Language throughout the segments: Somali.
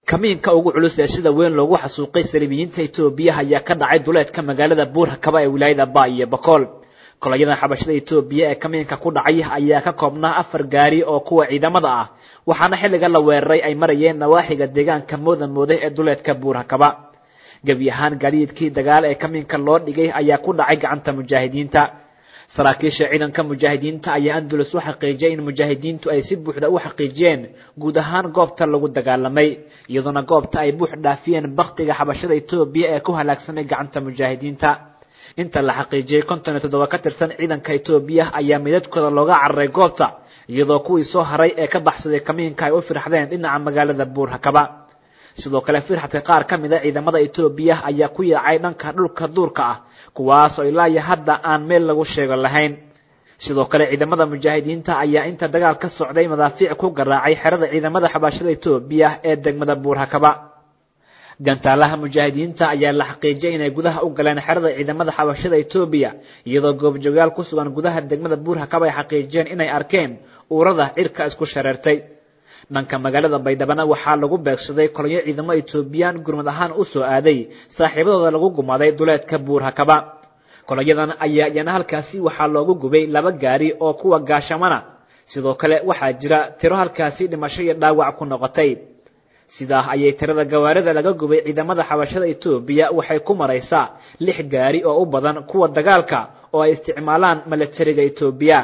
kamiinka ugu culus ee sida weyn loogu xasuuqay saliibiyiinta etoobiya ayaa ka dhacay duleedka magaalada buurhakaba ee wilaayada ba iyo bakool kolayada xabashada etoobiya ee kamiinka ku dhacay ayaa ka koobnaa afar gaari oo kuwa ciidamada ah waxaana xilliga la weeraray ay marayeen nawaaxiga deegaanka mooda mooday ee duleedka buurhakaba gebi ahaan gaadiidkii dagaal ee kamiinka loo dhigay ayaa ku dhacay gacanta mujaahidiinta saraakiisha ciidanka mujaahidiinta ayaa andulus u xaqiijiyay in mujaahidiintu ay si buuxda u xaqiijiyeen guud ahaan goobta lagu dagaalamay iyadoona goobta ay buux dhaafiyeen baktiga xabashada etoobiya ee ku halaagsamay gacanta mujaahidiinta inta la xaqiijiyey konton iyo toddoba ka tirsan ciidanka etoobiya ayaa midadkooda looga cararay goobta iyadoo kuwii soo haray ee ka baxsaday kamiinka ay u firxdeen dhinaca magaalada buurhakaba sidoo kale firxadka qaar ka mid a ciidamada etoobiya ayaa ku yaacay dhanka dhulka duurka ah kuwaasoo ilaayo hadda aan meel lagu sheego lahayn sidoo kale ciidamada mujaahidiinta ayaa inta dagaal ka socday madaafiic ku garaacay xerada ciidamada xabaashada etoobiya ee degmada buurhakaba gantaalaha mujaahidiinta ayaa la xaqiijiyay inay gudaha u galeen xerada ciidamada xabashada etoobiya iyadoo goobjoogayaal ku sugan gudaha degmada buurhakaba ay xaqiijiyeen inay arkeen uurada cirka isku shareertay dhanka magaalada baydhabana waxaa lagu beegsaday kolonyo ciidamo etoobiyaan gurmad ahaan u soo aaday saaxiibadooda lagu gumaday duleedka buurhakaba kolonyadan ayaa iyana halkaasi waxaa loogu gubay laba gaari oo kuwa gaashamana sidoo kale waxaa jira tiro halkaasi dhimasho iyo dhaawac ku noqotay sidaa ayay tirada gawaarida laga gubay ciidamada xabashada etoobiya waxay ku maraysaa lix gaari oo u badan kuwa dagaalka oo ay isticmaalaan milatariga etoobiya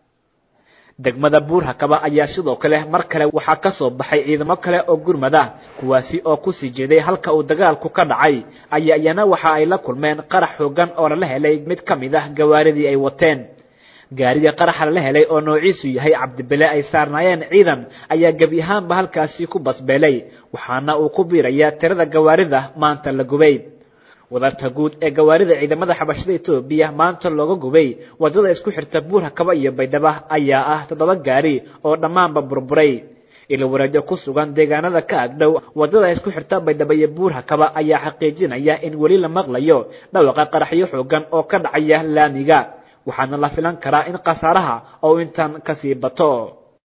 degmada buurhakaba ayaa sidoo kale mar kale waxaa ka soo baxay ciidamo kale oo gurmad ah kuwaasi oo kusii jeeday halka uu dagaalku ka dhacay ayaa iyana waxa ay la kulmeen qarax xoogan oo lala helay mid ka mid ah gawaaridii ay wateen gaariga qaraxa lala helay oo noociisu yahay cabdibile ay saarnaayeen ciidan ayaa gebi ahaanba halkaasi ku basbeelay waxaana uu ku biirayaa tirada gawaarida maanta la gubay wadarta guud ee gawaarida ciidamada xabashada etoobiya maanta looga gubay wadada isku xirta buurhakaba iyo baydhaba ayaa ah toddoba gaari oo dhammaanba burburay ilo wareejo ku sugan deegaanada ka agdhow wadada isku xirta baydhaba iyo buurhakaba ayaa xaqiijinaya in weli la maqlayo dhawaqa qaraxyo xoogan oo ka dhacaya laamiga waxaana la filan karaa in khasaaraha oo intan kasii bato